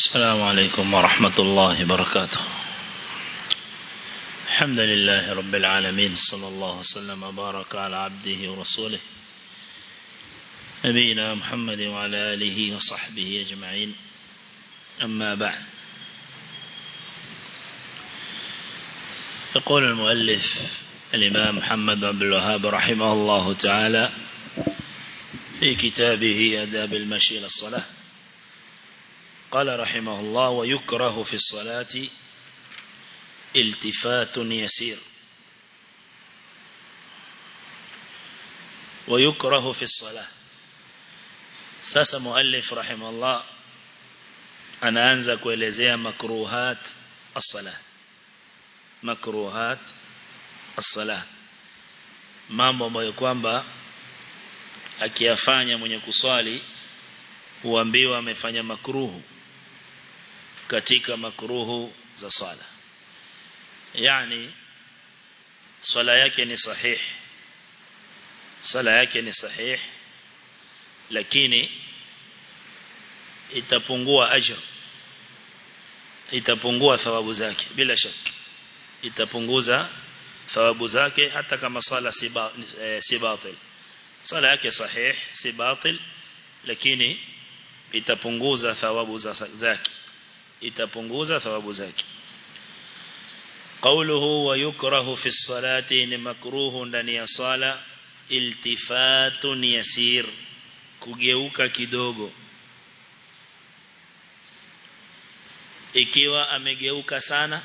السلام عليكم ورحمة الله وبركاته الحمد لله رب العالمين صلى الله وسلم وبارك على عبده ورسوله نبينا محمد وعلى آله وصحبه أجمعين أما بعد يقول المؤلف الإمام محمد عبد الوهاب رحمه الله تعالى في كتابه أداب المشي للصلاة قال رحمه الله ويكره في الصلاة التفات يسير ويكره في الصلاة ساس مؤلف رحمه الله anaanza kuelezea makruhat as-salah makruhat as-salah mambo ambayo kwamba akiyafanya mwenye kuswali huambiwa amefanya makruhu katika makruhu za swala yani swala yake ni sahih swala yake ni sahih lakini itapungua ajr itapungua thawabu zake bila shaka itapunguza thawabu zake hata kama swala si e, si batil swala yake sahih si batil lakini itapunguza thawabu zake itapunguza thawabu zake قوله ويكره في الصلاة مكروه ndani ya swala iltifatun yasir kugeuka kidogo ikiwa amegeuka sana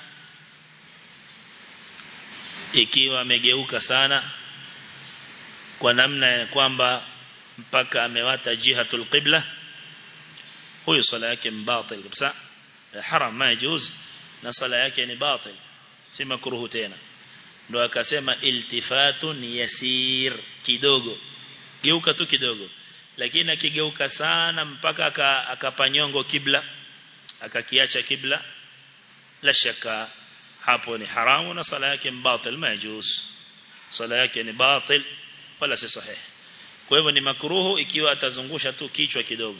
ikiwa amegeuka sana kwa namna ya kwamba mpaka amewata jihatul qibla huyo swala yake mbatil kabisa haram majuz na swala yake ni batil si makruhu tena ndo akasema iltifatun yasir kidogo geuka tu kidogo lakini akigeuka sana mpaka akapanyongo kibla akakiacha kibla la shaka hapo ni haramu na sala yake mbatil majuz sala yake ni batil wala si sahih kwa hivyo ni makruhu ikiwa atazungusha tu kichwa kidogo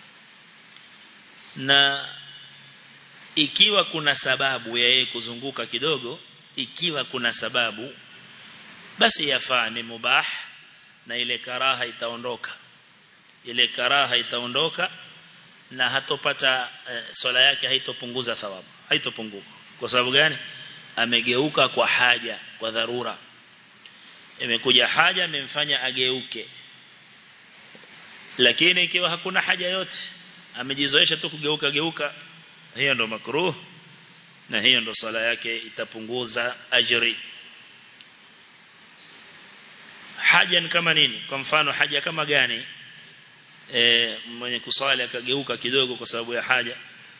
na ikiwa kuna sababu ya yeye kuzunguka kidogo ikiwa kuna sababu basi yafaa ni mubah na ile karaha itaondoka ile karaha itaondoka na hatopata e, swala yake haitopunguza thawabu haitopunguka kwa sababu gani amegeuka kwa haja kwa dharura imekuja haja imemfanya ageuke lakini ikiwa hakuna haja yote amejizoesha tu kugeuka geuka hiyo ndo makruh na hiyo ndo sala yake itapunguza ajri haja ni kama nini kwa mfano haja kama gani e, mwenye kusali akageuka kidogo kwa sababu ya haja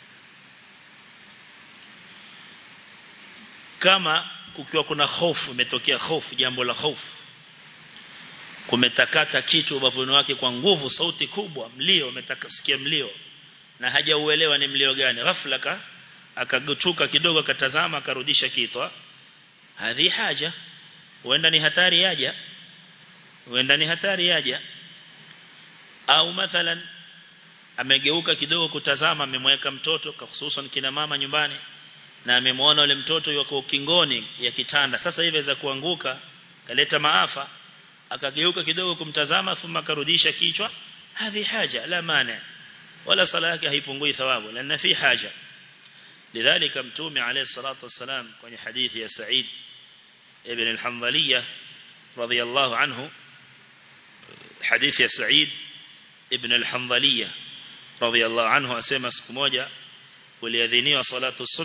kama kukiwa kuna hofu imetokea hofu jambo la hofu kumetakata kitu ubavuni wake kwa nguvu sauti kubwa mlio umetakasikia mlio na hajauelewa ni mlio gani ghafla ka akagutuka kidogo akatazama akarudisha kitwa hadhi haja huenda ni hatari yaja huenda ni hatari yaja au mathalan amegeuka kidogo kutazama amemweka mtoto hususan kina mama nyumbani na amemwona yule mtoto yuko ukingoni ya kitanda sasa hivi za kuanguka kaleta maafa akageuka kidogo kumtazama thumma karudisha kichwa hadhi haja la maana wala sala yake haipungui thawabu lana fi haja lidhalika mtume alayhi salatu wasalam kwenye hadithi ya Sa'id ibn al-Hanbaliya radiyallahu anhu hadithi ya Sa'id ibn al-Hanbaliya radiyallahu anhu asema siku moja kuliadhiniwa salatu subh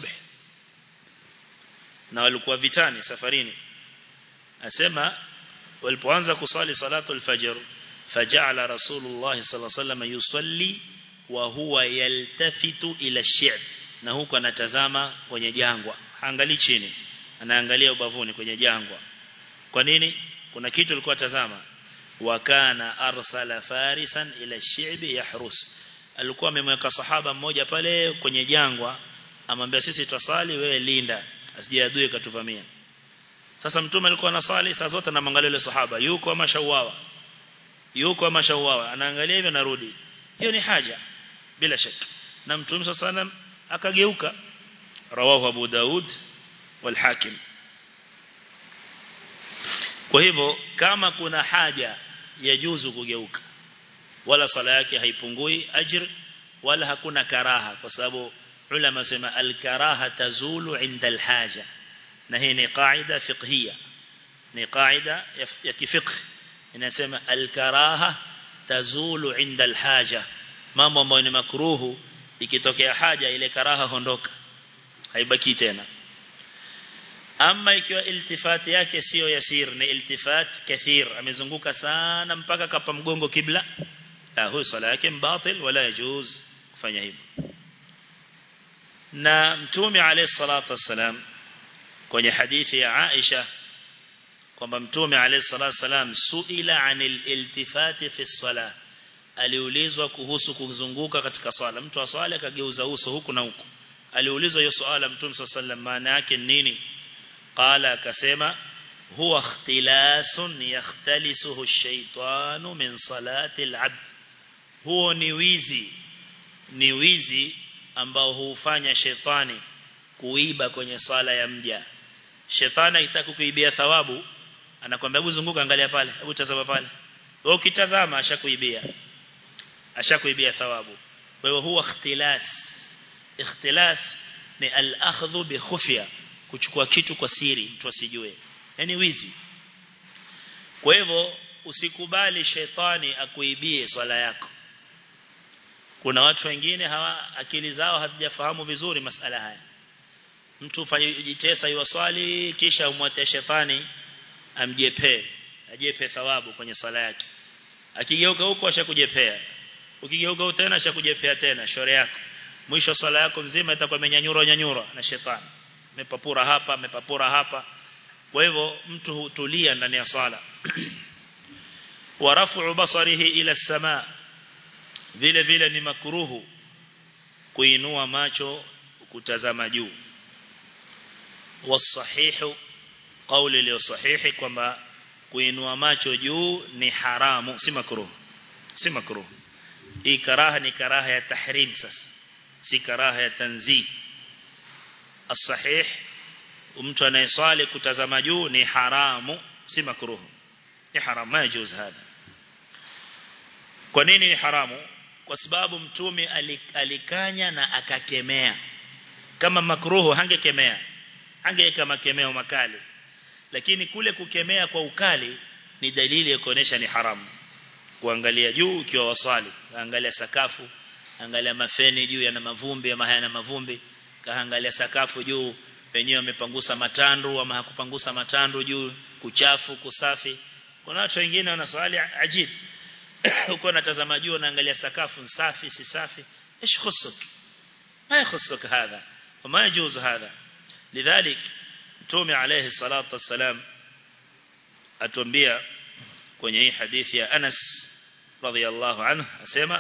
na walikuwa vitani safarini asema walipoanza kusali salatu al-fajr faja'ala rasulullah sallallahu alayhi wasallam yusalli wa huwa yaltafitu ila shi'b na huko anatazama kwenye jangwa haangalii chini anaangalia ubavuni kwenye jangwa kwa nini kuna kitu alikuwa tazama wa kana arsala farisan ila shi'b yahrus alikuwa amemweka sahaba mmoja pale kwenye jangwa amwambia sisi twasali wewe linda asije adui katuvamia sasa mtume alikuwa anasali saa zote anamwangalia yule sahaba yuko ama shauawa yuko ama shauawa anaangalia hivyo narudi hiyo ni haja bila shaka na mtume sallam akageuka rawahu Abu Daud wal Hakim kwa hivyo kama kuna haja yajuzu kugeuka wala sala yake haipungui ajr wala hakuna karaha kwa sababu ulama sema al karaha tazulu inda al haja na hii ni qaida fiqhiyya ni qaida ya kifiqh inasema al karaha tazulu inda al haja mambo ambayo ni makruhu ikitokea haja ile karaha hondoka haibaki tena ama ikiwa iltifati yake sio yasir ni iltifat kathir amezunguka sana mpaka kapa mgongo kibla la huyo swala yake mbatil wala yajuz kufanya hivyo na mtume alayhi salatu wassalam kwenye hadithi ya Aisha kwamba mtume alayhi salatu wassalam suila anil iltifati fi salah aliulizwa kuhusu kuzunguka katika swala mtu aswali akageuza uso huku na huku aliulizwa hiyo swala mtume sallallahu maana yake nini qala akasema huwa ikhtilasun yakhtalisuhu ash-shaytanu min salati al-abd huo ni wizi ni wizi ambao huufanya shetani kuiba kwenye swala ya mja shetani akitaka kuibia thawabu anakwambia hebu zunguka angalia pale hebu tazama pale wewe ukitazama ashakuibia ashakuibia thawabu kwa hiyo huwa ikhtilas ikhtilas ni al-akhdhu bi khufya kuchukua kitu kwa siri mtu asijue yani wizi kwa hivyo usikubali shetani akuibie swala yako kuna watu wengine hawa akili zao hazijafahamu vizuri masala haya mtu fanye jitesa iwaswali kisha umwate shetani amjepe ajepe thawabu kwenye swala yake akigeuka huko ashakujepea ukigeuka tena ashakujepea tena shore yako mwisho swala yako nzima itakuwa imenyanyura nyanyura na shetani amepapura hapa amepapura hapa kwa hivyo mtu hutulia ndani ya sala wa rafu basarihi ila samaa vile vile ni makruhu kuinua macho kutazama juu wasahihu kauli iliyo sahihi kwamba kuinua macho juu ni haramu si makruhu si makruhu hii karaha ni karaha ya tahrim sasa si karaha ya tanzih الصحيح mtu anayeswali kutazama juu ni haramu si makruhu ni haramu majuz hada kwa nini ni haramu kwa sababu mtume alikanya na akakemea kama makruhu hangekemea hangeweka makemeo makali lakini kule kukemea kwa ukali ni dalili ya kuonesha ni haramu kuangalia juu ukiwa waswali angalia sakafu angalia mafeni juu yana mavumbi ama hayana mavumbi kaangalia sakafu juu wenyewe wamepangusa matandu ama hakupangusa matandu juu kuchafu kusafi kuna watu wengine wanaswali ajib uko natazama juu naangalia sakafu safi si safi ايش خصك ما يخصك هذا وما يجوز هذا لذلك تومي عليه الصلاه والسلام atuambia kwenye hii hadithi ya Anas radhiyallahu anhu asema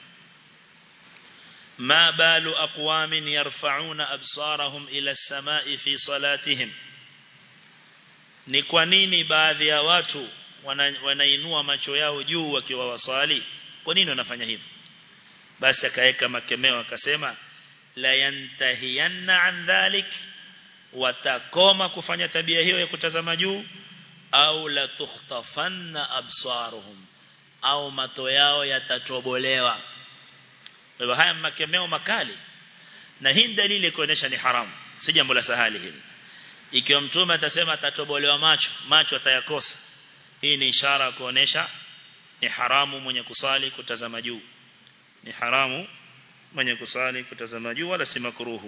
ما بال أقوام يرفعون أبصارهم إلى السماء في صلاتهم ni kwa nini baadhi ya watu wanainua macho yao juu wakiwa waswali kwa nini wanafanya hivyo basi akaweka makemeo akasema la yantahiyanna an dhalik watakoma kufanya tabia hiyo ya kutazama juu au la tukhtafanna absaruhum au mato yao yatatobolewa kwa hivyo haya makemeo makali na hii dalili kuonesha ni haramu si jambo la sahali hili ikiwa mtume atasema atatobolewa macho macho atayakosa hii ni ishara kuonesha ni haramu mwenye kusali kutazama juu ni haramu mwenye kusali kutazama juu wala si makruhu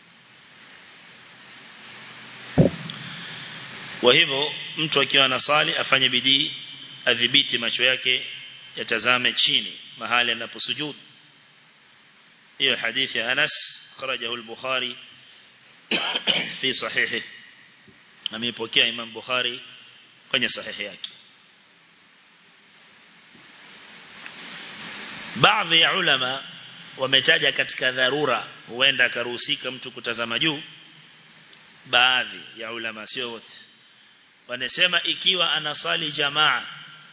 kwa hivyo mtu akiwa anasali afanye bidii adhibiti macho yake yatazame chini mahali anaposujudu hiyo hadithi ya Anas kharajahu al-Bukhari fi sahihi ameipokea Imam Bukhari kwenye sahihi yake baadhi ya ulama wametaja katika dharura huenda akaruhusika mtu kutazama juu baadhi ya ulama sio wote wanasema ikiwa anasali jamaa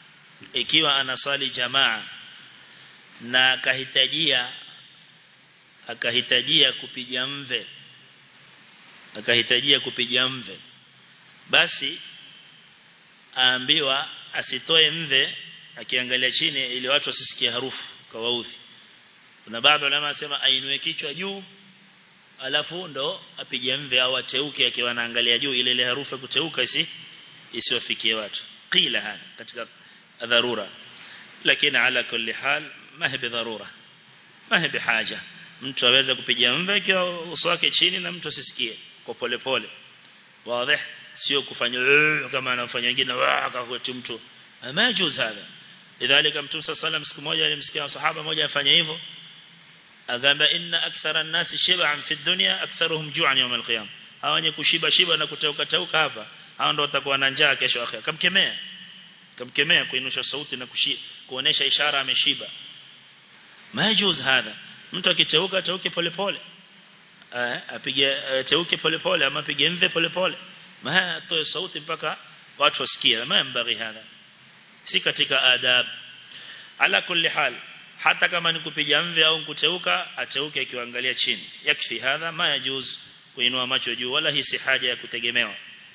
ikiwa anasali jamaa na kahitajia akahitajia kupiga mve akahitajia kupiga mve basi aambiwa asitoe mve akiangalia chini ili watu wasisikie harufu kawaudhi kuna baadhi ulama wasema ainue kichwa juu alafu ndo apige mve au ateuke akiwa anaangalia juu ile ile harufu ya kuteuka isi isiwafikie watu qila hana katika dharura lakini ala kulli hal ma hi bidharura ma hi bihaja mtu aweza kupiga mve ikiwa uso wake chini na mtu asisikie kwa pole pole wazi sio kufanya kama anafanya wengine akakweti mtu majuz hada lidhalika mtume sallam siku moja alimsikia sahaba moja afanya hivyo agamba inna akthara an-nasi shib'an fi dunya aktharuhum ju'an yawm al-qiyam hawa wenye kushiba shiba na kuteuka teuka hapa hao ndio watakuwa na njaa kesho akhira kamkemea kamkemea kuinusha sauti na kushi kuonesha ishara ameshiba majuz hada mtu akiteuka teuke pole pole apige teuke pole pole ama apige mve pole pole ma atoe sauti mpaka watu wasikie ma mbari hada si katika adab ala kulli hal hata kama ni kupiga mve au kuteuka ateuke akiangalia chini yakfi hadha ma yajuz kuinua macho juu wala hii si haja ya kutegemewa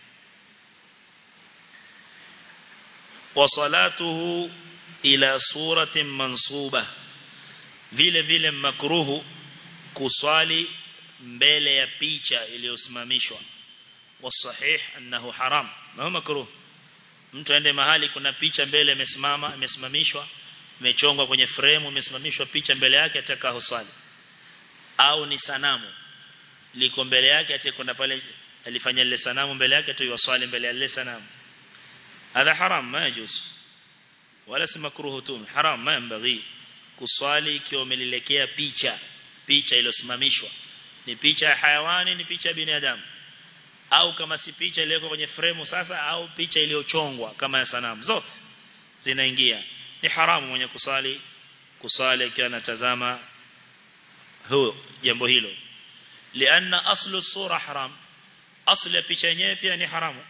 wa salatuhu ila suratin mansuba vile vile makruhu kuswali mbele ya picha iliyosimamishwa wasahih annahu haram ma makruh mtu aende mahali kuna picha mbele imesimama imesimamishwa imechongwa kwenye frame imesimamishwa picha mbele yake ataka husali au ni sanamu liko mbele yake atakwenda pale alifanya ile sanamu mbele yake tu yusali mbele ya ile sanamu هذا حرام ما يجوز ولا si makruhu tu haram ma yambaghi kuswali ikiwa umelelekea picha picha iliyosimamishwa ni picha ya hayawani ni picha ya binadamu au kama si picha iliyoko kwenye fremu sasa au picha iliyochongwa kama ya sanamu zote zinaingia ni haramu mwenye kusali kusali akiwa anatazama huo jambo hilo lianna aslu sura haram asli ya picha yenyewe pia ni haramu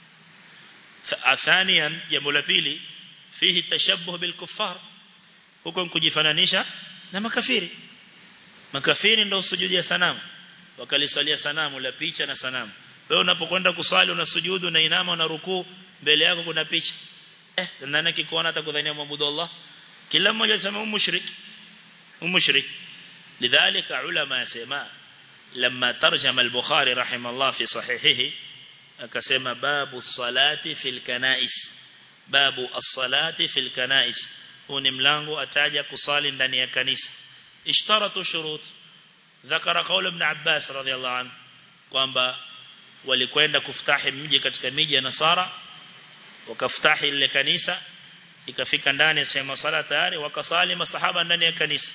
ثانيا jambo la pili fihi tashabbuh bil kuffar huko kujifananisha na makafiri makafiri ndio sujudi ya sanamu wakalisalia sanamu la picha na sanamu wewe unapokwenda kuswali unasujudu na inama na rukuu mbele yako kuna picha eh nani akikuona atakudhania mwabudu Allah kila mmoja anasema mushrik mushrik lidhalika ulama yasema لما ترجم البخاري رحمه الله في صحيحه akasema babu salati fil kanais babu as-salati fil kanais huu ni mlango ataja kusali ndani ya kanisa ishtaratu shurut ذكر قول ابن عباس رضي الله عنه kwamba walikwenda kuftahi mji katika miji ya Nasara wakaftahi ile kanisa ikafika ndani ya sema sala tayari wakasali masahaba ndani ya kanisa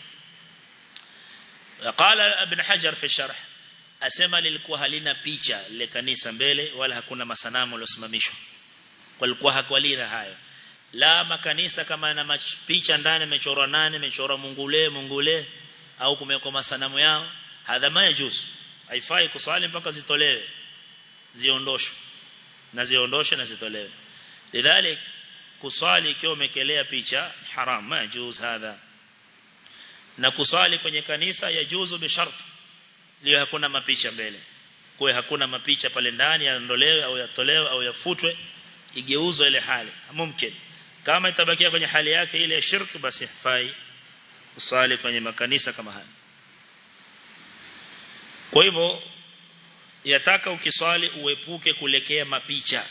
قال ابن حجر في الشرح asema lilikuwa halina picha lile kanisa mbele wala hakuna masanamu yaliyosimamishwa walikuwa hakwalira hayo la makanisa kama yana picha ndani imechorwa nane imechorwa mungule mungule au kumewekwa masanamu yao hadha majuz haifai kuswali mpaka zitolewe ziondoshwe na ziondoshwe na zitolewe lidhalik kuswali ikiwa umekelea picha haram majuz hadha na kuswali kwenye kanisa yajuzu bisharti leo hakuna mapicha mbele kwa hakuna mapicha pale ndani yaondolewe au yatolewe au yafutwe igeuzwe ile hali mumkin kama itabakia kwenye hali yake ile ya shirki basi hafai usali kwenye makanisa kama haya kwa hivyo yataka ukiswali uepuke kulekea mapicha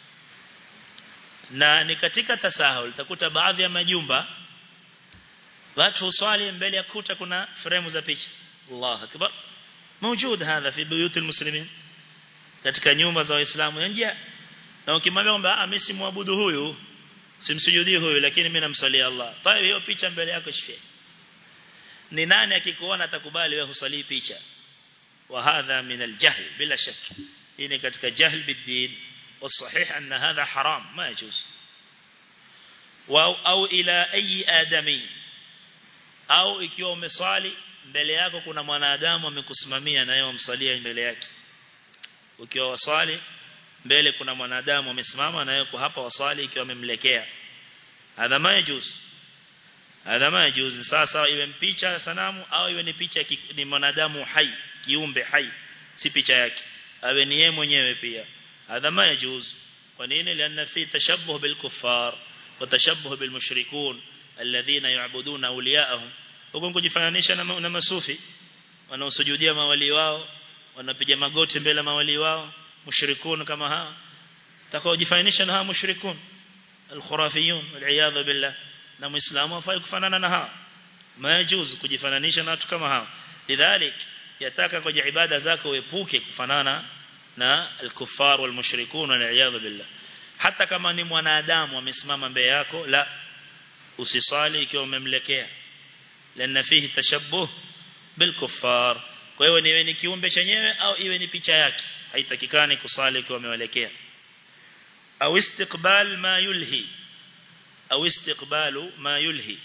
na ni katika tasahul utakuta baadhi ya majumba watu uswali mbele ya kuta kuna fremu za picha Allah akbar موجود هذا في بيوت المسلمين katika nyumba za waislamu nje na ukimwambia kwamba mimi simwabudu huyu simsujudii huyu lakini mimi namsalia Allah tayo hiyo picha mbele yako shifie ni nani akikuona atakubali wewe husali picha wa hadha min aljahl bila shak hii ni katika jahl bidin والصحيح أن هذا حرام ما يجوز أو, أو إلى أي آدمي أو ikiwa umesali mbele yako kuna mwanadamu amekusimamia na yeye umsalia mbele yake ukiwa wasali mbele kuna mwanadamu amesimama na yeye hapa wasali ikiwa amemlekea hadha majuz hadha majuzi sasa iwe picha sanamu au iwe ni picha ni mwanadamu hai kiumbe hai si picha yake awe ni yeye mwenyewe pia hadha majuz kwa nini lianna fi tashabbuh bil kuffar wa tashabbuh bil mushrikun alladhina ya'buduna awliya'ahum huko kujifananisha na, na masufi wanaosujudia mawali wao wanapiga magoti mbele mawali wao mushrikun kama hao takaojifananisha na hao mushrikun الخرافيون والعياذ بالله na muislamu hafai kufanana na hao majuz kujifananisha na watu kama hao lidhalik yataka kwenye ibada zako uepuke kufanana na al-kuffar wal mushrikun wal iyad billah hata kama ni mwanadamu amesimama mbele yako la usisali ikiwa umemlekea lana fihi tashabbuh bil kuffar kwa hiyo niwe ni kiumbe chenyewe au iwe ni picha yake haitakikani kusali ikiwa umeelekea au istiqbal ma yulhi au istiqbalu ma yulhi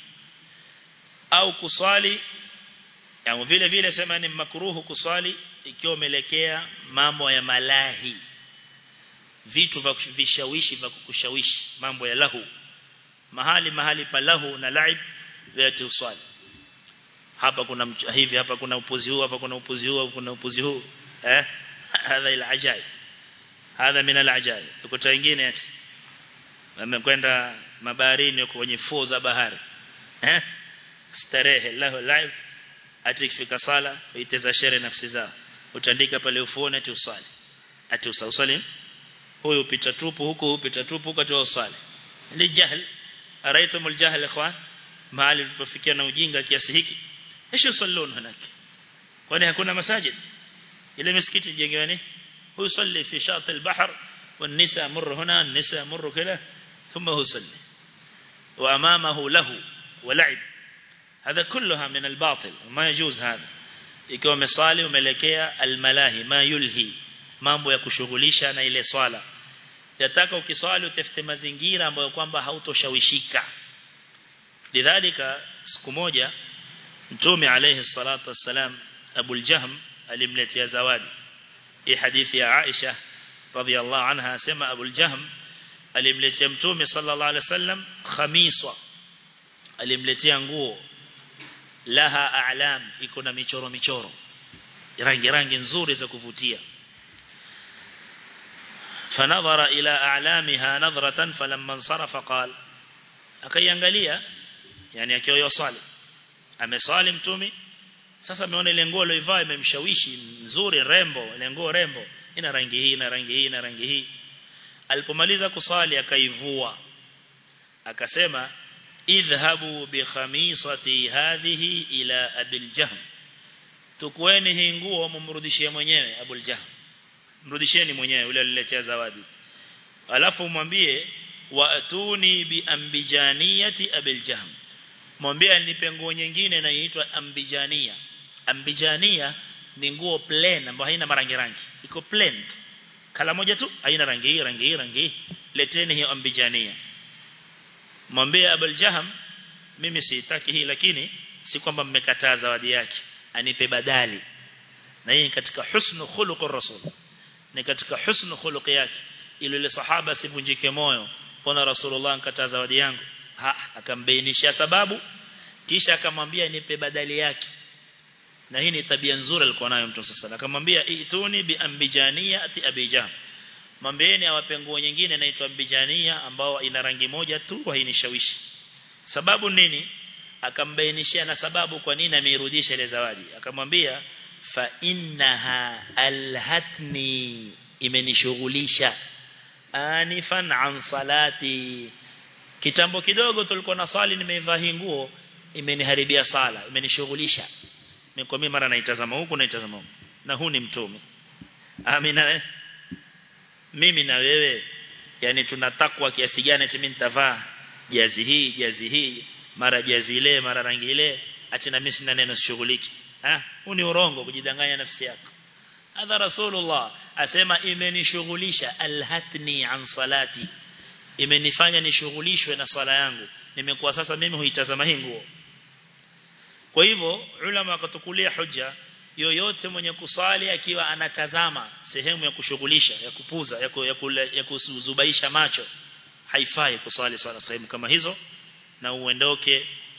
au kusali yani vile vile sema ni makruhu kuswali ikiwa umeelekea mambo ya malahi vitu vya vishawishi vya kukushawishi mambo ya lahu mahali mahali pa lahu na laib vyote uswali hapa kuna hivi hapa kuna upuzi huu hapa kuna upuzi huu kuna upuzi huu eh hadha ila ajai hadha min al ajai ukuta wengine wamekwenda mabaharini kwenye fuo za bahari eh starehe lahu live ati ikifika sala uiteza shere nafsi zao utaandika pale ufuone ati usali ati usali huyu upita tupu huko upita tupu huko ati usali ni jahl araitum aljahl ikhwan mahali tulipofikia na ujinga kiasi hiki ايش يصلون هناك kwani hakuna masajid ile misikiti jengewa ni huyu salli fi shat al-bahr والنساء مر هنا النساء مر كذا ثم هو يصلي وامامه له ولعب هذا كلها من الباطل وما يجوز هذا ikiwa umesali umeelekea almalahi ma yulhi mambo ya kushughulisha na ile swala yataka ukiswali utafute mazingira ambayo kwamba hautoshawishika lidhalika siku moja mtume alayhi salatu wassalam Abu al-Jahm alimletea zawadi hii hadithi ya Aisha radhiallahu anha asema Abu al-Jahm alimletea mtume sallallahu alayhi wasallam khamisa alimletea nguo laha a'lam iko na michoro michoro rangi rangi nzuri za kuvutia فنظر إلى أعلامها نظرة فلما انصرف قال akaiangalia yani akiwa yosali amesali mtumi sasa ameona ile nguo aliyoivaa imemshawishi nzuri rembo ile nguo rembo ina rangi hii na rangi hii na rangi hii alipomaliza kusali akaivua akasema idhhabu bi khamisati hadhihi ila abil jahm tukweni hii nguo mumrudishie mwenyewe abul jahm mrudisheni mwenyewe yule aliletea zawadi alafu mwambie waatuni bi ambijaniyati abil jahm mwambie nipe nguo nyingine inayoitwa ambijania ambijania ni nguo plain ambayo haina marangi rangi iko plain kala moja tu haina rangi hii rangi hii rangi hii leteni hiyo ambijania mwambie abul jahm mimi sitaki hii lakini si kwamba mmekataa zawadi yake anipe badali na hii katika husnu khuluqur rasul ni katika husnu khuluq yake ili ile sahaba sivunjike moyo pona rasulullah nkata zawadi yangu ha akambainishia sababu kisha akamwambia nipe badali yake na hii ni tabia nzuri alikuwa nayo mtu sasa akamwambia ituni bi ambijania ati abijah mwambieni awape nguo nyingine inaitwa ambijania ambao ina rangi moja tu hainishawishi sababu nini akambainishia na sababu kwa nini ameirudisha ile zawadi akamwambia fa innaha alhatni imenishughulisha anifan an salati kitambo kidogo tulikuwa na swali nimeivaa hii nguo imeniharibia sala imenishughulisha nimekuwa mimi mara naitazama huku naitazama huku na huu ni mtume amina mimi na wewe yani tunatakwa kiasi gani eti mimi nitavaa jazi hii jazi hii mara jazi ile mara rangi ile ati na mimi sina neno shughuliki ah huu ni urongo kujidanganya nafsi yako hadha rasulullah asema imenishughulisha alhatni an salati imenifanya nishughulishwe na swala yangu nimekuwa sasa mimi huitazama hii nguo kwa hivyo ulama wakatukulia hoja yoyote mwenye kusali akiwa anatazama sehemu ya kushughulisha ya kupuza ya, ku, ya, kule, ya kuzubaisha macho haifai kusali swala sehemu kama hizo na uendoke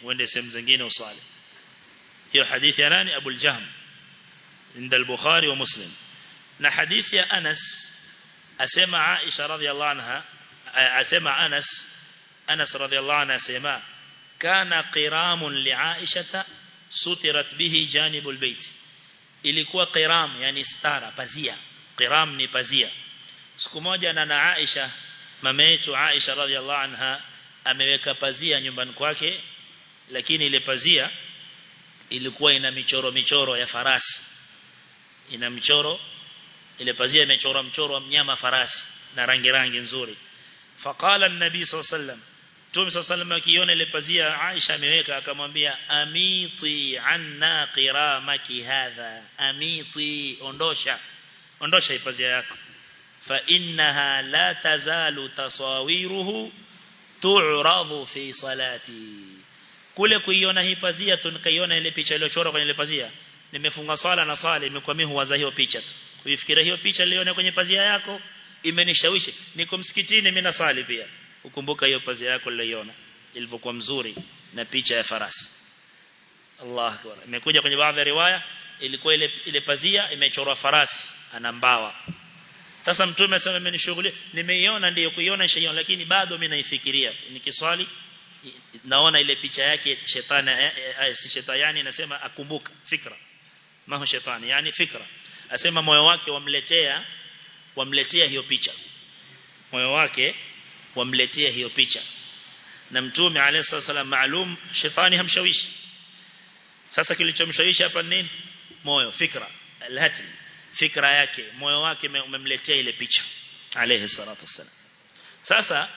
uende sehemu zingine usali hiyo hadithi ya nani Abu al-Jahm inda al-Bukhari wa Muslim na hadithi ya Anas asema Aisha radhiallahu anha asema Anas Anas radhiallahu anha asema kana qiramun li Aisha sutirat bihi janibul bait ilikuwa qiram yani stara pazia qiram ni pazia siku moja na na Aisha mama yetu Aisha radhiallahu anha ameweka pazia nyumbani kwake lakini ile pazia ilikuwa ina michoro michoro ya farasi ina michoro ile pazia imechorwa mchoro wa mnyama farasi na rangi rangi nzuri faqala an-nabi sallallahu alayhi wasallam Mtume sallallahu alayhi wasallam akiona ile pazia Aisha ameweka akamwambia amiti anna qiramaki hadha amiti ondosha ondosha hii pazia yako fa innaha la tazalu tasawiruhu tu'radu fi salati kule kuiona hii pazia tu nikaiona ile picha iliyochorwa kwenye ile pazia nimefunga swala na swala imekuwa mimi huwaza hiyo picha tu kuifikiria hiyo picha niliona kwenye pazia yako imenishawishi niko msikitini mimi nasali pia ukumbuka hiyo pazia yako niliyoiona ilivyokuwa mzuri na picha ya farasi Allah akbar imekuja kwenye baadhi ya riwaya ilikuwa ile ile pazia imechorwa farasi ana mbawa sasa mtume asema amenishughulia nimeiona ndiyo kuiona nishaiona lakini bado mimi naifikiria nikiswali naona ile picha yake shetani si shetani yani nasema akumbuka fikra maho shetani yani fikra asema moyo wake wamletea wamletea hiyo picha moyo wake wamletea hiyo picha na mtume alayhi wasallam maalum shetani hamshawishi sasa kilichomshawishi hapa nini moyo fikra alhatm fikra yake moyo wake umemletea ile picha alayhi salatu wasallam sasa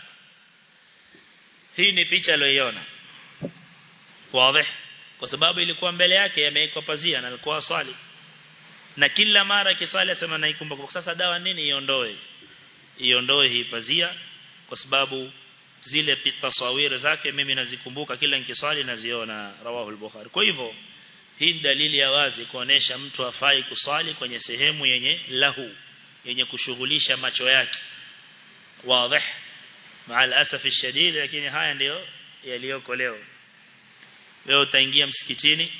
hii ni picha aliyoiona wazi kwa sababu ilikuwa mbele yake yamewekwa pazia na alikuwa swali na kila mara kiswali asema naikumbuka sasa dawa nini iondoe iondoe hii pazia kwa sababu zile tasawiri zake mimi nazikumbuka kila nikiswali naziona rawahu al-bukhari kwa hivyo hii dalili ya wazi kuonesha mtu afai kuswali kwenye sehemu yenye lahu yenye kushughulisha macho yake wazi مع الاسف الشديد lakini haya ndio yaliyoko leo leo utaingia msikitini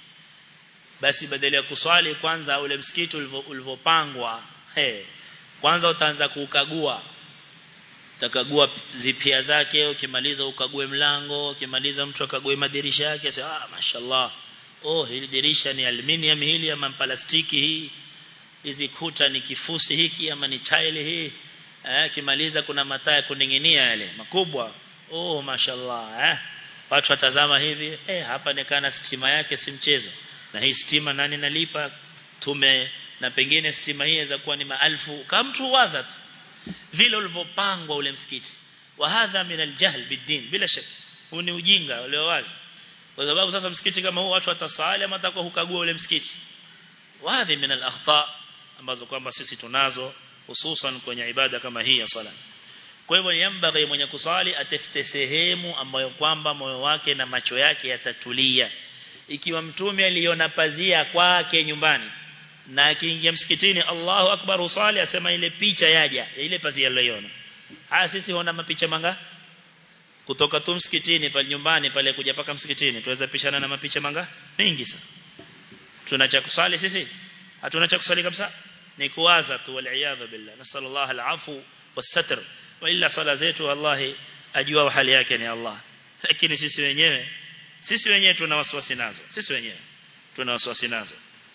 basi badala ya kuswali kwanza ule msikiti ulivyopangwa he kwanza utaanza kukagua utakagua zipia zake ukimaliza ukague mlango ukimaliza mtu akague madirisha yake sasa ah mashallah oh hili dirisha ni aluminium hili ama plastiki hii hizi kuta ni kifusi hiki ama ni tile hii eh kimaliza kuna mataa ya kuninginia yale makubwa oh mashallah eh watu watazama hivi eh hapa nekana stima yake si mchezo na hii stima nani nalipa tume na pengine stima hii inaweza kuwa ni maelfu kama mtu waza tu vile ulivyopangwa ule msikiti wa hadha min aljahl bidin bila shaka huu ni ujinga ule wazi kwa sababu sasa msikiti kama huu watu watasali ama atakuwa hukagua ule msikiti wadhi min alakhta ambazo kwamba sisi tunazo hususan kwenye ibada kama hii ya sala kwa hivyo yambaghi mwenye kusali atafute sehemu ambayo kwamba moyo wake na macho yake yatatulia ikiwa mtume aliona pazia kwake nyumbani na akiingia msikitini Allahu akbar usali asema ile picha yaja ile pazia aliyoiona haya sisi huona mapicha manga kutoka tu msikitini pale nyumbani pale kuja paka msikitini tuweza pishana na mapicha manga mengi sana tuna cha kusali sisi hatuna cha kusali kabisa ni kuwaza tu wal billah nasallallahu alafu wasatr wa illa sala zetu wallahi ajua hali yake ni Allah lakini sisi wenyewe sisi wenyewe tuna wasiwasi nazo sisi wenyewe tuna wasiwasi nazo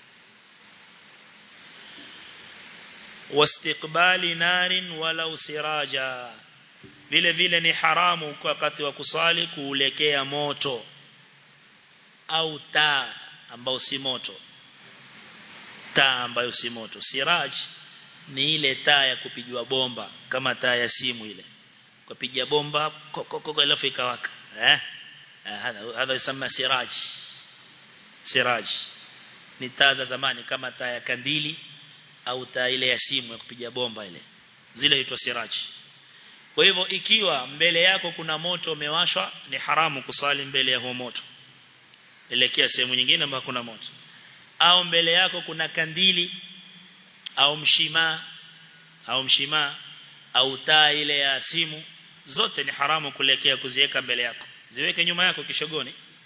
wastiqbali narin walau siraja vile vile ni haramu kwa wakati wa kusali kuelekea moto au taa ambao si moto taa ambayo si moto siraj ni ile taa ya kupigwa bomba kama taa ya simu ile kupiga bomba kokoko alafu ikawaka eh hadha hadha yasema siraj siraj ni taa za zamani kama taa ya kandili au taa ile ya simu ya kupiga bomba ile zile huitwa siraj kwa hivyo ikiwa mbele yako kuna moto umewashwa ni haramu kusali mbele ya huo moto elekea sehemu nyingine ambapo kuna moto au mbele yako kuna kandili au mshima au mshima au taa ile ya simu zote ni haramu kuelekea kuziweka mbele yako ziweke nyuma yako kishogoni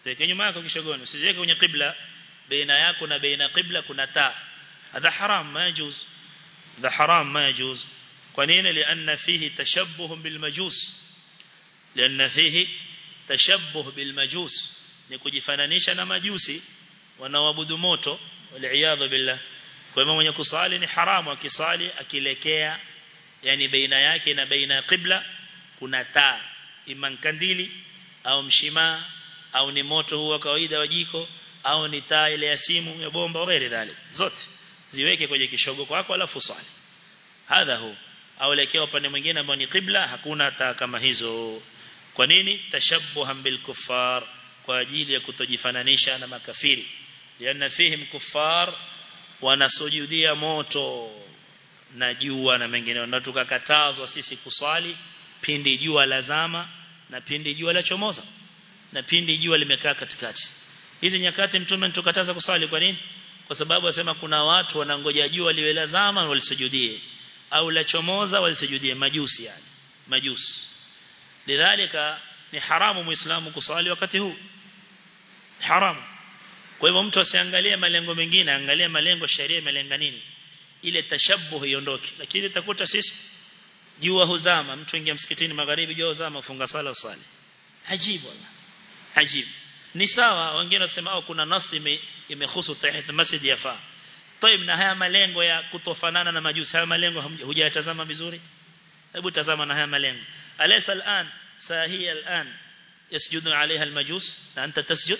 weke nyuma yako kishogoni usiweke kwenye qibla baina yako na baina qibla kuna taa hadha haram ma yajuz hadha haram ma yajuz kwa nini lianna fihi tashabbuh bil majus lianna fihi tashabbuh bil majus ni kujifananisha na majusi wanaoabudu moto wal billah kwa hivyo mwenye kusali ni haramu akisali akilekea yani baina yake na baina ya qibla kuna taa iman kandili au mshimaa au ni moto huwa kawaida wa jiko au ni taa ile ya simu ya bomba au ghairi dhalik zote ziweke kwenye kishogo kwako alafu swali hadha hu au lekea upande mwingine ambao ni qibla hakuna taa kama hizo kwa nini tashabbuhan bil kuffar kwa ajili ya kutojifananisha na makafiri lianna fihim kuffar wanasujudia moto na jua na mengineo na tukakatazwa sisi kuswali pindi jua lazama na pindi jua la chomoza na pindi jua limekaa katikati hizi nyakati mtume tukataza kuswali kwa nini kwa sababu asema kuna watu wanangoja jua liwe lazama walisujudie au la chomoza walisujudie majusi yani majusi lidhalika ni haramu muislamu kuswali wakati huu haramu kwa hivyo mtu asiangalie malengo mengine angalie malengo sharia imelenga nini ile tashabbuh iondoke lakini utakuta sisi jua huzama mtu ingia msikitini magharibi jua huzama funga sala usali hajibu wala hajibu ni sawa wengine wasema au kuna nasi imehusu tahit masjid yafaa طيب na haya malengo ya kutofanana na majusi haya malengo hujayatazama vizuri hebu tazama na haya malengo alaysa al'an sahia al'an yasjudu alaiha almajus na anta tasjud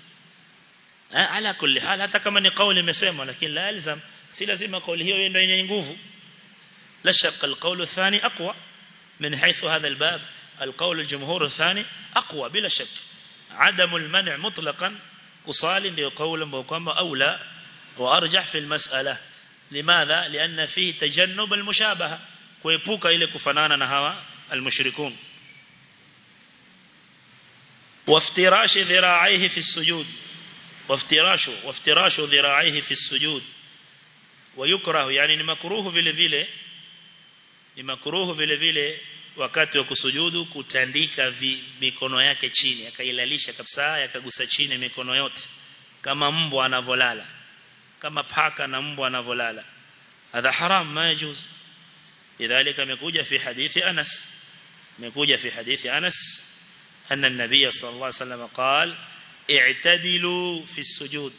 ala kulli hal hata kama ni kauli imesemwa lakini la yalzam si lazima kauli hiyo ndio yenye nguvu la shakka alqawl athani aqwa min haythu hadha albab القول الجمهور الثاني أقوى بلا شك عدم المنع مطلقا قصال ndio قول ambao kwamba aula وارجح في المسألة لماذا لأن فيه تجنب المشابهة kuepuka ile kufanana na hawa almushrikun وافتراش ذراعيه في السجود وافتراش وافتراش ذراعيه في السجود ويكره يعني ni makruhu vile vile ni makruhu vile vile wakati wa kusujudu kutandika vi, mikono yake chini akailalisha kabisa yakagusa chini mikono yote kama mbwa anavolala kama paka na mbwa anavolala hadha haram ma yajuz lidhalika imekuja fi hadithi Anas imekuja fi hadithi Anas أن النبي صلى الله عليه وسلم قال اعتدلوا في السجود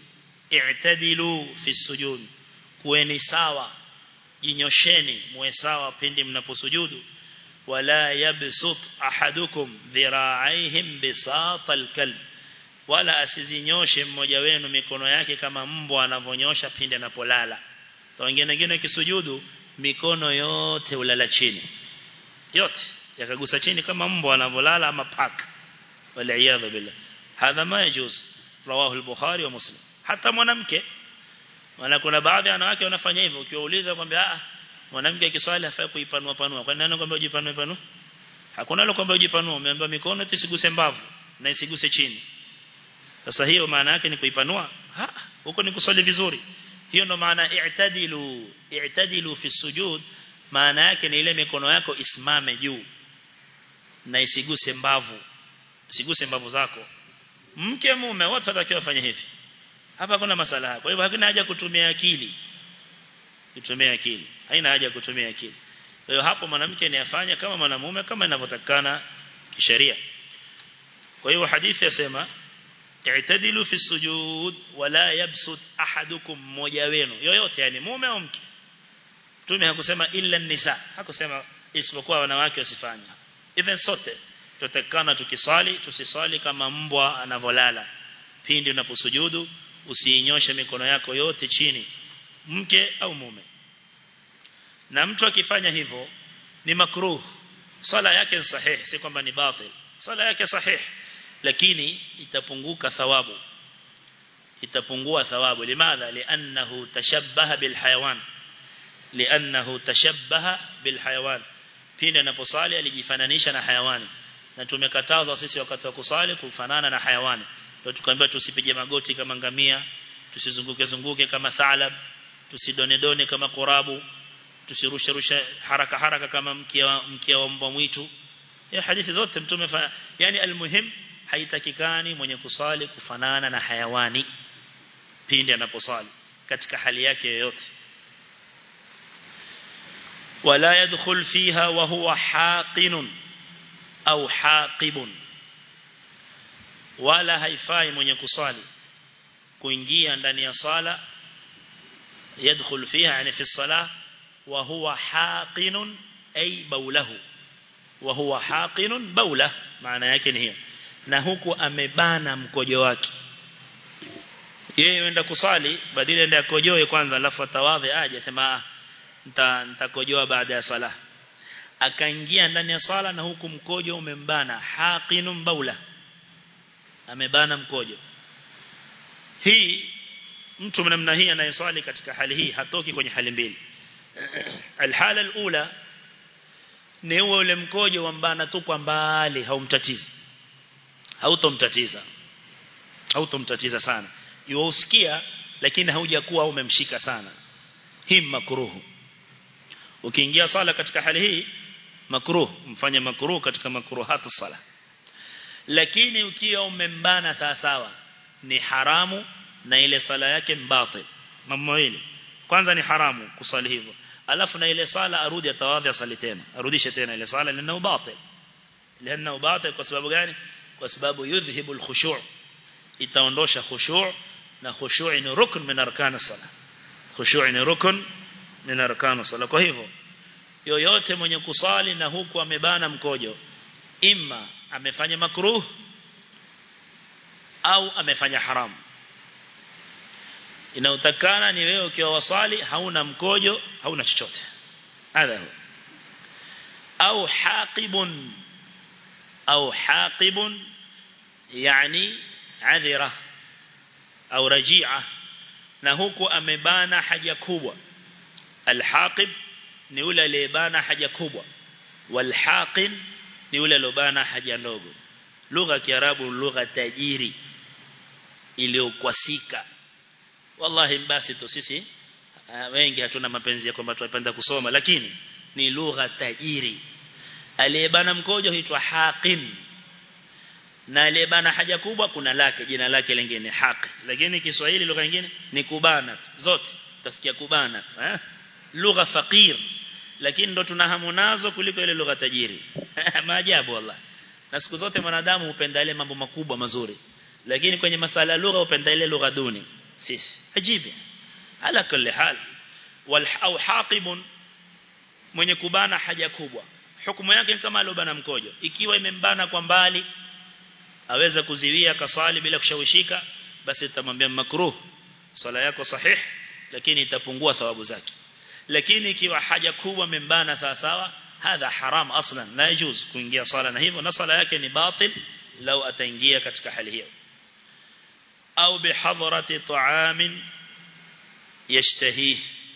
اعتدلوا في السجود كوني سوا jinyosheni muwe sawa pindi mnaposujudu wala yabsut ahadukum dhira'aihim bisata alkalb wala asizinyoshe mmoja wenu mikono yake kama mbwa anavonyosha pindi anapolala to wengine wengine kisujudu mikono yote ulala chini yote yakagusa chini kama mbwa anavolala ama paka wal billah hadha ma yajuz rawahu al-bukhari wa muslim hata mwanamke wana kuna baadhi ya wanawake wanafanya hivyo ukiwauliza kwamba ah mwanamke akiswali hafai kuipanua panua kwa nini kwamba ujipanue panua hakuna lo kwamba ujipanue umeambiwa mikono isiguse mbavu na isiguse chini sasa hiyo maana yake ni kuipanua ha huko ni kuswali vizuri hiyo ndo maana i'tadilu i'tadilu fi sujud maana yake ni ile mikono yako isimame juu na isiguse mbavu isiguse mbavu zako mke mume wote watakiwa wafanye hivi hapa kuna masala kwa hivyo hakuna haja kutumia akili kutumia akili haina haja kutumia akili kwa hiyo hapo mwanamke ni afanya kama mwanamume kama inavyotakana kisheria kwa hiyo hadithi yasema i'tadilu fi sujud wala yabsut ahadukum mmoja wenu yoyote yani mume au mke Mtume hakusema illa nisa hakusema isipokuwa wanawake wasifanye even sote tutakana tukiswali tusiswali kama mbwa anavolala pindi unaposujudu usiinyoshe mikono yako yote chini mke au mume na mtu akifanya hivyo ni makruh sala yake ni sahihi si kwamba ni batil sala yake sahihi lakini itapunguka thawabu itapungua thawabu limadha li'annahu tashabbaha bil hayawan li'annahu tashabbaha bil hayawan pindi anaposali alijifananisha na hayawani na tumekatazwa sisi wakati wa kusali kufanana na hayawani ndio tukaambiwa tusipige magoti kama ngamia tusizunguke zunguke kama thalab tusidonedone kama korabu tusirushe rushe haraka haraka kama mkia mkia wa mbwa mwitu ya hadithi zote mtume fa yani almuhim haitakikani mwenye kusali kufanana na hayawani pindi anaposali katika hali yake yoyote wala yadkhul fiha wa huwa haqinun au haqibun wala haifai mwenye kusali kuingia ndani ya sala yadkhul fiha yani fi salah wa huwa haqinun ay baulahu wa huwa haqinun baula maana yake ni hiyo na huku amebana mkojo wake yeye enda kusali badala ende akojoe kwanza alafu atawadhe aje sema nita nitakojoa baada ya sala akaingia ndani ya sala na huku mkojo umembana haqinun baula amebana mkojo hii mtu namna hii anayeswali katika hali hii hatoki kwenye hali mbili alhala alula ni huo ule mkojo wambana tu kwa mbali haumtatizi hautomtatiza hautomtatiza sana yuusikia lakini haujakuwa umemshika sana hii makruhu ukiingia sala katika hali hii makruh mfanye makruh katika makruhat sala lakini ukiwa umembana sawa sawa ni haramu na ile sala yake mbatil mambo hili kwanza ni haramu kusali hivyo alafu na ile sala arudi atawadhi asali tena arudishe tena ile sala lana batil lana batil kwa sababu gani kwa sababu yudhhibu alkhushu' itaondosha khushu' na khushu' ni rukn min arkan as-salah khushu' ni rukn min arkan as-salah kwa hivyo yoyote mwenye kusali na huku amebana mkojo imma amefanya makruh au amefanya haramu inayotakana ni wewe ukiwa wasali hauna mkojo hauna chochote hadha huwa au haqibun au haqibun yani adhira au rajia na huku amebana haja kubwa alhaqib ni yule aliyebana haja kubwa walhaqin ni yule aliyobana haja ndogo lugha ya kiarabu lugha tajiri iliyokwasika wallahi basi tu sisi uh, wengi hatuna mapenzi ya kwamba tunapenda kusoma lakini ni lugha tajiri aliyebana mkojo huitwa haqin na aliyebana haja kubwa kuna lake jina lake lingine haqi lakini Kiswahili lugha nyingine ni kubana zote utasikia kubana eh lugha fakir lakini ndo tunahamu nazo kuliko ile lugha tajiri maajabu wallah na siku zote mwanadamu hupenda ile mambo makubwa mazuri lakini kwenye masala lugha hupenda ile lugha duni sisi ajibi ala kulli hal wal au haqibun mwenye kubana haja kubwa hukumu yake kama alobana mkojo ikiwa imembana kwa mbali aweza kuziwia kasali bila kushawishika basi tutamwambia makruh sala yako sahih lakini itapungua thawabu zake lakini ikiwa haja kubwa membana sawa sawa hadha haram aslan la yajuz kuingia sala na hivyo na sala yake ni batil lau ataingia katika hali hiyo au bihadrati ta'amin yashtahih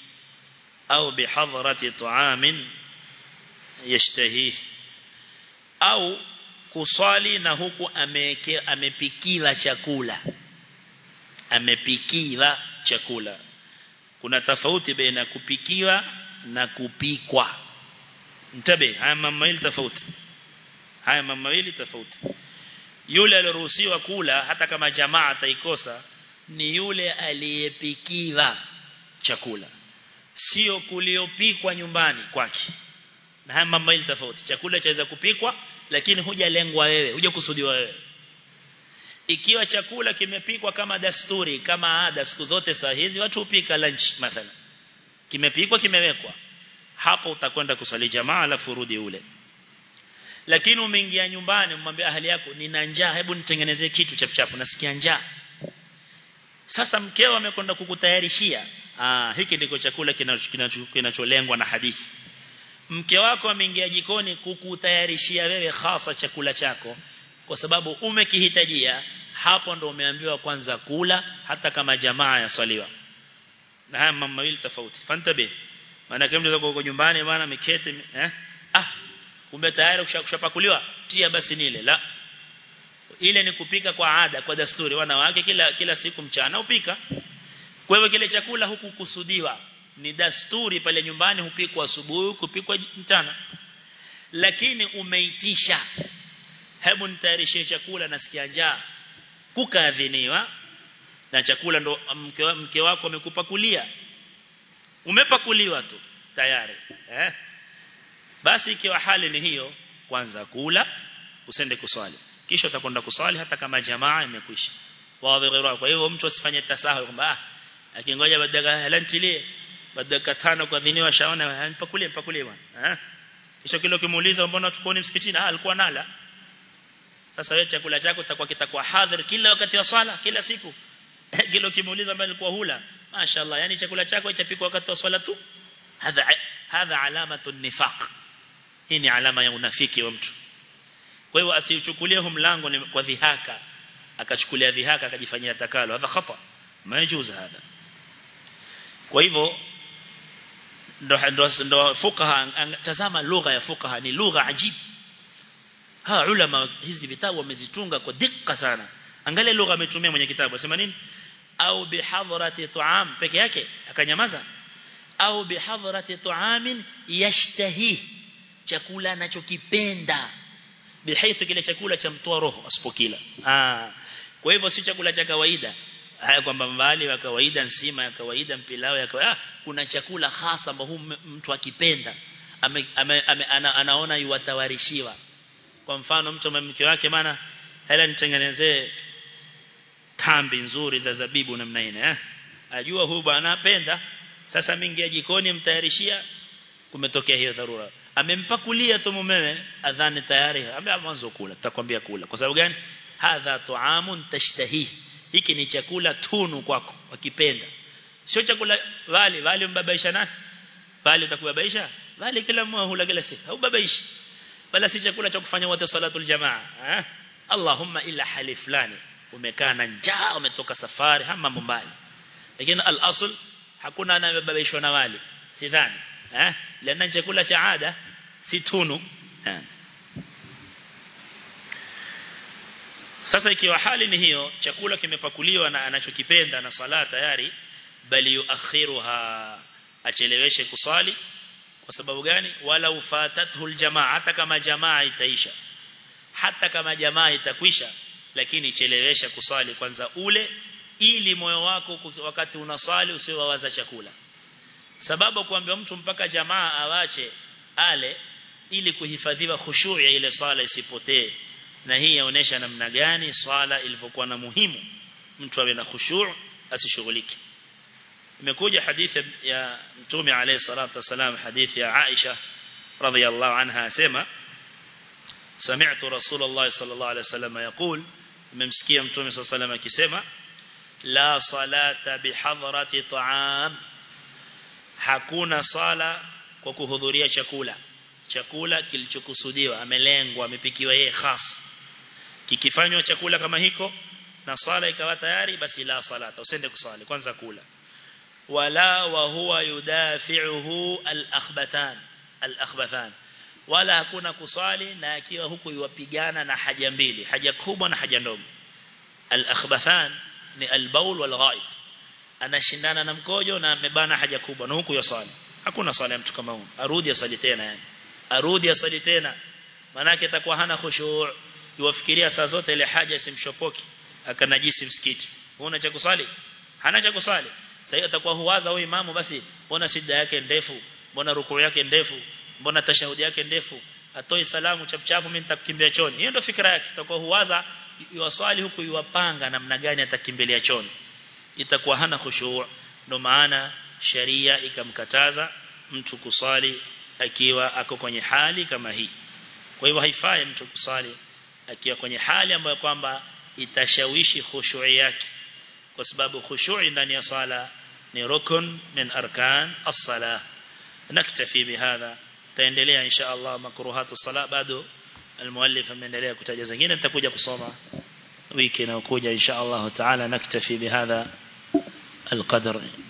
au bihadrati ta'amin yashtahih au kuswali na huku ameke, amepikila chakula amepikila chakula kuna tofauti baina kupikiwa na kupikwa mtabe haya mambo mawili tofauti haya mambo mawili tofauti yule aliruhusiwa kula hata kama jamaa ataikosa ni yule aliyepikiwa chakula sio kuliopikwa nyumbani kwake na haya mambo mawili tofauti chakula chaweza kupikwa lakini hujalengwa wewe hujakusudiwa wewe ikiwa chakula kimepikwa kama dasturi kama ada siku zote saa hizi watu hupika lunch mathalan kimepikwa kimewekwa hapo utakwenda kusali jamaa alafu rudi ule lakini umeingia nyumbani umwambia ahali yako nina njaa hebu nitengenezee kitu chapuchapu nasikia njaa sasa mkeo amekwenda kukutayarishia ah hiki ndiko chakula kinacholengwa na hadithi mke wako ameingia jikoni kukutayarishia wewe hasa chakula chako kwa sababu umekihitajia hapo ndo umeambiwa kwanza kula hata kama jamaa yaswaliwa na haya mambo mawili tofauti fantabe maana kama mtu uko nyumbani bwana ameketi eh ah kumbe tayari kushapakuliwa tia basi nile la ile ni kupika kwa ada kwa dasturi wanawake kila kila siku mchana upika kwa hivyo kile chakula huku kusudiwa ni dasturi pale nyumbani hupikwa asubuhi kupikwa mchana lakini umeitisha hebu nitayarishie chakula nasikia njaa kukaadhiniwa na chakula ndo mke, mke wako amekupakulia umepakuliwa tu tayari eh basi ikiwa hali ni hiyo kwanza kula usende kuswali kisha utakwenda kuswali hata kama jamaa imekwisha wazi ghairu kwa hivyo mtu asifanye tasahul kwamba ah akingoja badaka halantilie badaka tano kwa dhiniwa shaona mpakulie mpakulie bwana eh kisha kile ukimuuliza mbona tukoni msikitini ah alikuwa nala sasa wewe chakula chako kitakuwa kitakuwa hadhir kila wakati wa swala kila siku kile ukimuuliza mbona alikuwa hula mashaallah yani chakula chako chapikwa wakati wa swala tu hadha hadha alamatu nifaq hii ni alama ya unafiki wa mtu kwa hiyo asiuchukulie hu mlango ni kwa dhihaka akachukulia dhihaka akajifanyia takalo hadha khata majuz hada kwa hivyo ndo ndo ndo fuqaha tazama lugha ya fuqaha ni lugha ajibu ha ulama hizi vitabu wamezitunga kwa dikka sana angalia lugha ametumia mwenye kitabu asema nini au bihadrati tuam peke yake akanyamaza au bihadrati tuamin yashtahi chakula anachokipenda bihaithu kile chakula cha mtoa roho asipokila ah kwa hivyo si chakula cha kawaida haya kwamba mbali wa kawaida nsima ya kawaida mpilao ya kawaida kuna chakula hasa ambao mtu akipenda ame, ame, ame, ana, anaona yuwatawarishiwa kwa mfano mtu mke wake maana hela nitengenezee tambi nzuri za zabibu namna ile eh ajua huyu bwana anapenda sasa mingi jikoni mtayarishia kumetokea hiyo dharura amempakulia tu mumewe adhani tayari ameanza kula tutakwambia kula kwa sababu gani hadha tuamun tashtahi hiki ni chakula tunu kwako wakipenda sio chakula wali wali mbabaisha nani wali utakubabaisha wali kila mmoja hula kila siku au babaishi wala si chakula cha kufanya wote salatul jamaa eh Allahumma illa hali fulani umekaa na njaa umetoka safari hama mbali lakini al-asl hakuna anayebabaishwa na wali sidhani eh lana chakula cha ada si tunu eh. sasa ikiwa hali ni hiyo chakula kimepakuliwa na anachokipenda na sala tayari bali yuakhiruha acheleweshe kusali kwa sababu gani wala ufatathu aljamaa hata kama jamaa itaisha hata kama jamaa itakwisha lakini chelewesha kusali kwanza ule ili moyo wako wakati unaswali usiwawaza chakula sababu kuambia mtu mpaka jamaa awache ale ili kuhifadhiwa khushu' ya ile swala isipotee na hii yaonesha namna gani swala ilivyokuwa na muhimu mtu awe na khushu' asishughulike imekuja hadithi ya mtume alayhi salatu wasalam hadithi ya Aisha radhiyallahu anha asema سمعت رسول الله صلى الله عليه وسلم يقول mmemsikia mtume صلى الله عليه وسلم akisema la salata bihadrati ta'am hakuna sala kwa kuhudhuria chakula chakula kilichokusudiwa amelengwa amepikiwa yeye khas kikifanywa chakula kama hiko na sala ikawa tayari basi la salata usende kusali kwanza kula wala wa huwa yudafi'uhu al-akhbatan al-akhbathan wala hakuna kusali na akiwa huku yuwapigana na haja mbili haja kubwa na haja ndogo al-akhbathan ni al-bawl wal-ghaid anashindana na mkojo na amebana haja kubwa na huku yasali hakuna sala ya mtu kama huyo arudi asali tena yani arudi asali tena manake atakuwa hana khushu' yuwafikiria saa zote ile haja isimshopoki akanajisi msikiti una cha kusali hana cha kusali sasa atakuwa huwaza huyu imamu basi mbona sida yake ndefu mbona rukuu yake ndefu mbona tashahudi yake ndefu atoi salamu chapchapu mimi nitakimbia choni hiyo ndio fikra yake itakuwa huwaza yuwaswali huku yuwapanga namna gani atakimbilia choni itakuwa hana khushu' ndio maana sharia ikamkataza mtu kusali akiwa ako kwenye hali kama hii kwa hivyo haifai mtu kusali akiwa kwenye hali ambayo kwamba itashawishi khushu'i yake kwa sababu khushu'i ndani ya sala ni rukun min arkan as-salah naktafi bihadha taendelea insha Allah makruhatu sala bado المؤلف ameendelea kutaja zingine nitakuja kusoma wiki inayokuja insha Allah taala naktafi bihadha القدر